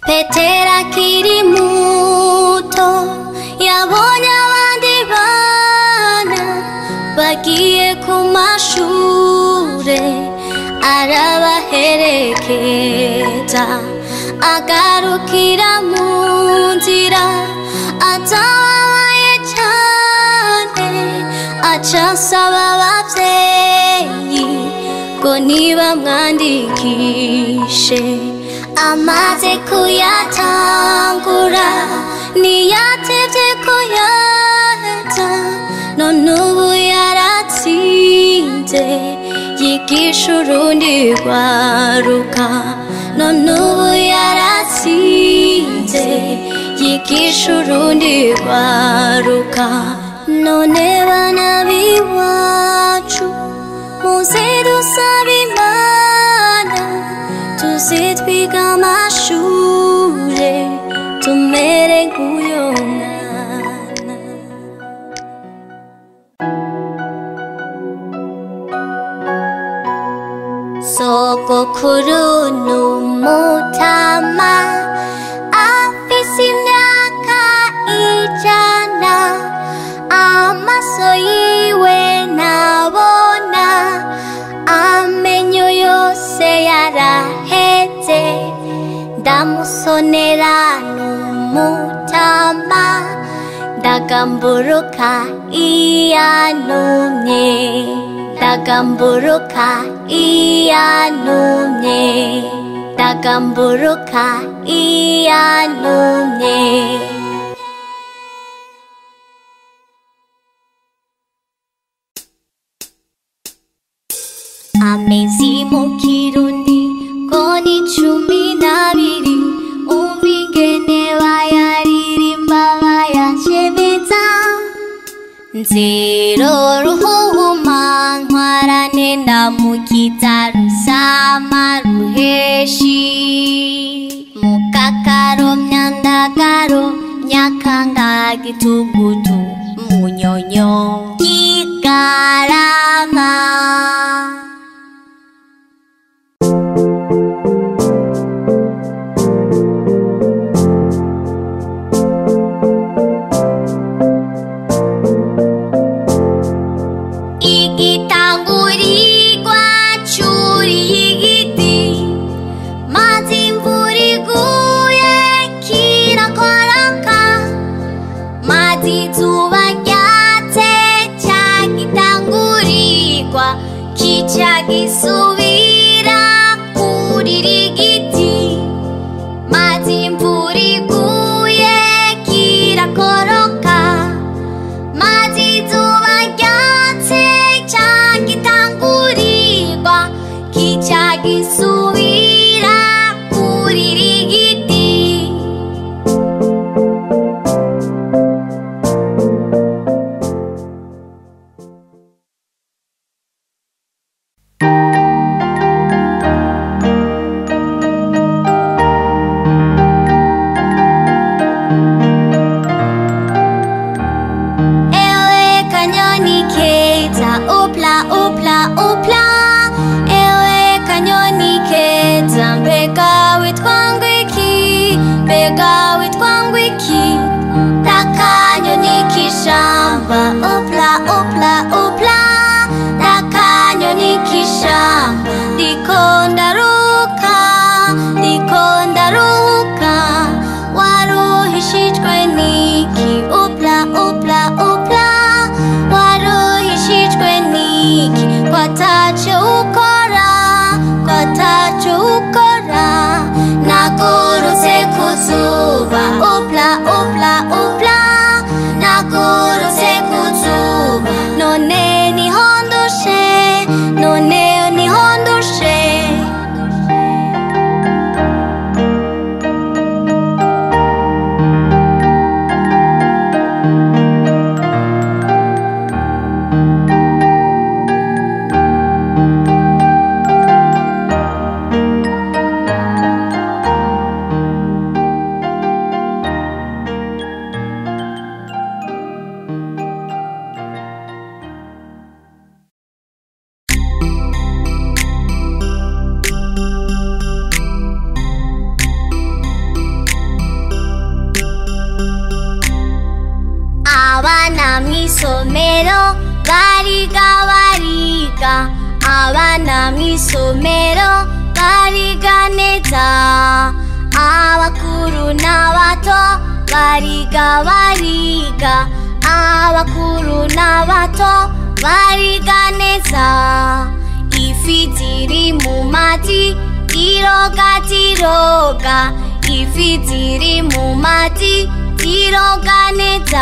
petero akiri muto yabonye abandi bana bagiye ku mashure arabaherekeza agarukira mu nzira atababaye cane aca asaba abavyeyi ngo niba mwandikishe amaze kuyatangura ntiyatevye kuyaheza none ubu yaratsinze yigisha urundi rwaruka none ubu yaratsinze yigisha urundi rwaruka none bana b'iwacu muze dusaba imana tuze twiga amashure tumere nk'uyo mwana sogokuru n'umutama afise imyaka ijana amaso yiwe ntabona amenyo yose yaraheze ndamusonera n'umutama ndagamburuka iyanumye ndagamburuka iyanumye ndagamburuka iyanumye amezi mu kirundi ngo ni cumi n'abiri umva ingene bayaririmba bayashemeza nzero ruhuma ntwarane ndamukiza rusama ruheshi mukakaro myandagaro nyakanga gitugutu munyonyo kigarama igitangurigwa cyuriye igiti maze imvura iguye kirakoroka maze izuba ryatse cya gitangurigwa kica gisubira kurira igiti maze imvura iguye kirakoroka maze izuba ryatse cya gitangurigwa kica gisubira kurira igiti Ewe kanyoni keza upla upla upla Ewe kanyoni keza mbega witwa ngwiki mbega witwa ngwiki Takanyoni kishamba upla upla upla Takanyoni kishamba ndiko ndaruka ndiko ndaruka waruhishijwe niki upla upla upla waruhishijwe niki kwatacho ukora kwatacho ukora nagurutse ku zuba mw'isomero bariga bariga abana mw'isomero bariga neza abakuru n'abato bariga bariga abakuru n'abato bariga neza ifi ziri mu mati ziroga ziroga ifi ziri mu mati ziroga neza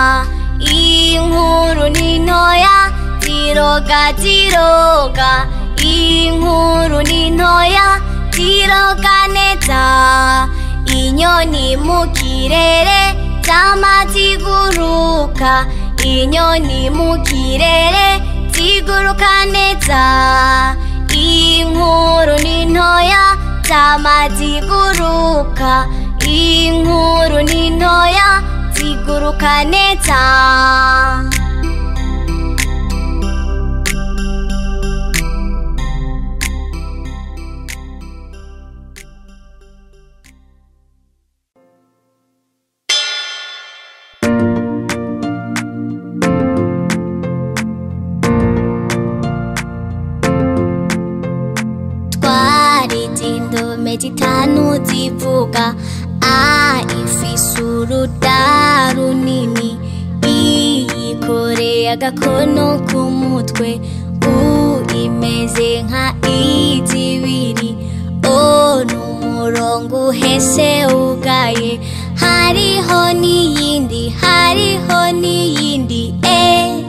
inkuru ni ntoya ziroga ziroga inkuru ni ntoya ziroga neza inyoni mu kirere zama ziguruka inyoni mu kirere ziguruka neza inkuru ni ntoya zama ziguruka inkuru ni ntoya ziguruka neza twarize indome zitanu zivuga a ifise uruda runini i yikoreye agakono ku mutwe u imeze nka i zibiri o ni umurongo uhese ugaye hariho n'iyindi hariho n'iyindi e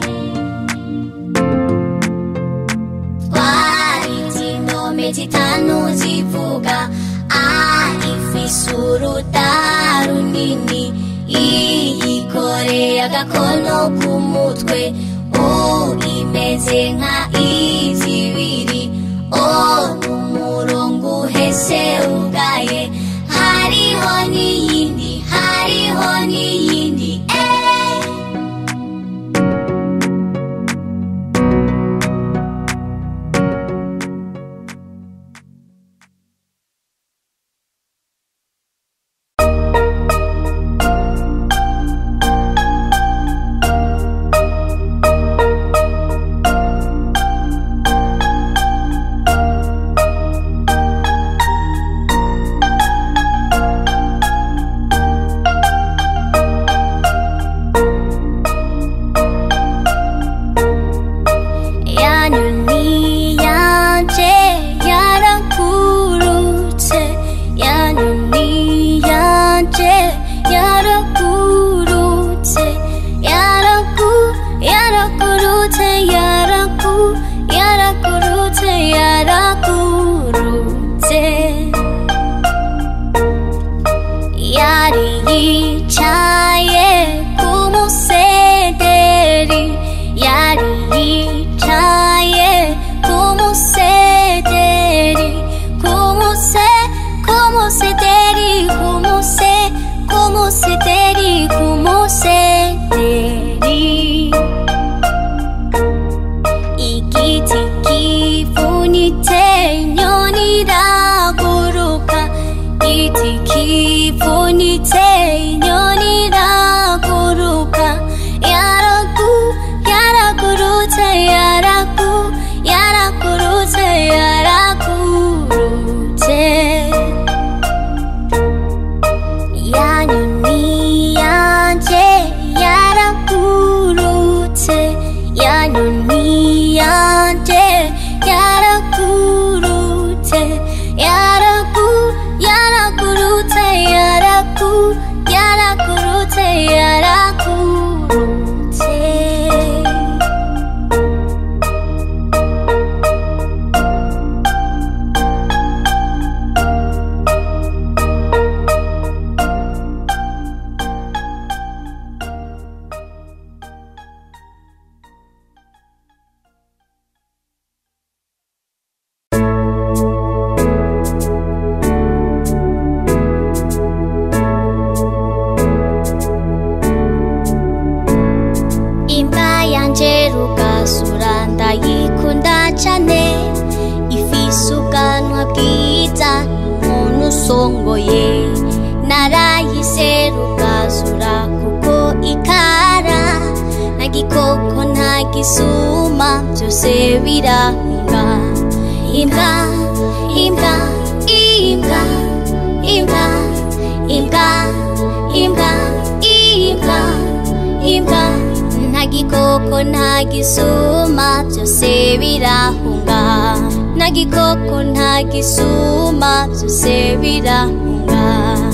twarize indome zitanu zivuga a ifise uruda runini i yikoreye agakono ku mutwe u imeze nka i zibiri o ni umurongo uhese ugaye hariho n'iyindi hariho n'iyindi eh. 야눈이 야제 야랑 구루체 야눈이 야제 야랑 구루체 야랑 구 야랑 구루체 야랑 구 야랑 구루체 야랑 구루체 야리 차에 고모세데리 야리 차에 고모세데리 고모세 고모세데리 고모세 고모세데리 고모세데리 이기지 기분이 태년이라 고로가 이지 기분이 태년이라 고로가 야라구 야라구루제 야라구 야라구루제 야라구루제 야눈이 야제 야라구루제 야눈이 야제 야라구루제 야라구 야라구루제 야라구 야라구루제 야라구루제 imva yanje rugasura ndayikunda cane ifise ubwanwa bwiza umuntu usongoye narayise rugasura kuko ikara gikoko nta gisuma byose birahunga imbwa imbwa imbwa imbwa imbwa imbwa imbwa imbwa nta gikoko nta gisuma byose birahunga nta gikoko nta gisuma byose birahunga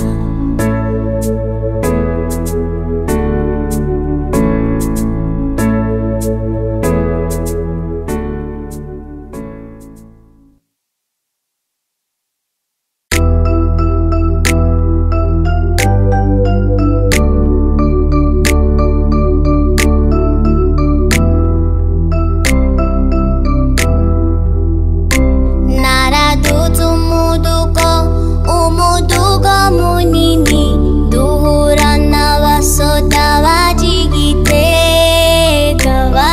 naraduze umudugo umudugo munini duhura n'abasoda bagigiteka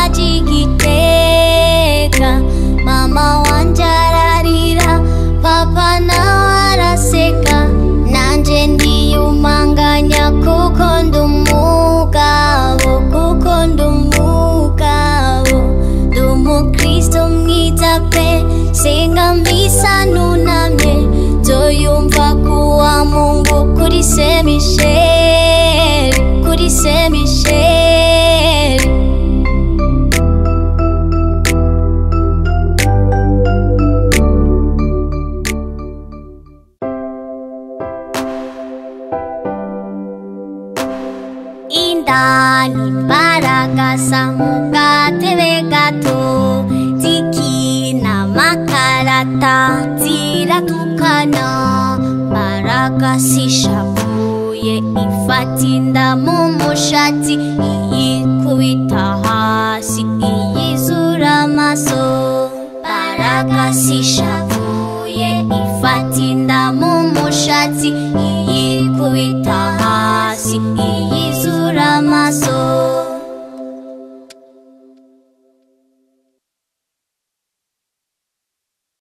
bagigiteka mama wanje ararira papa nawe araseka nanje ndiyumanganya kuko ndi umugabo kuko ndi umugabo ndi umukristo mwiza pe senga mbisa nunamye nzoyumva kuwa mungu kuri se misheri kuri se misheri indani baragasa mu gatebe gato zikina makarata ziratukana baragasishavuye ifata inda mu mushatsi iyikubita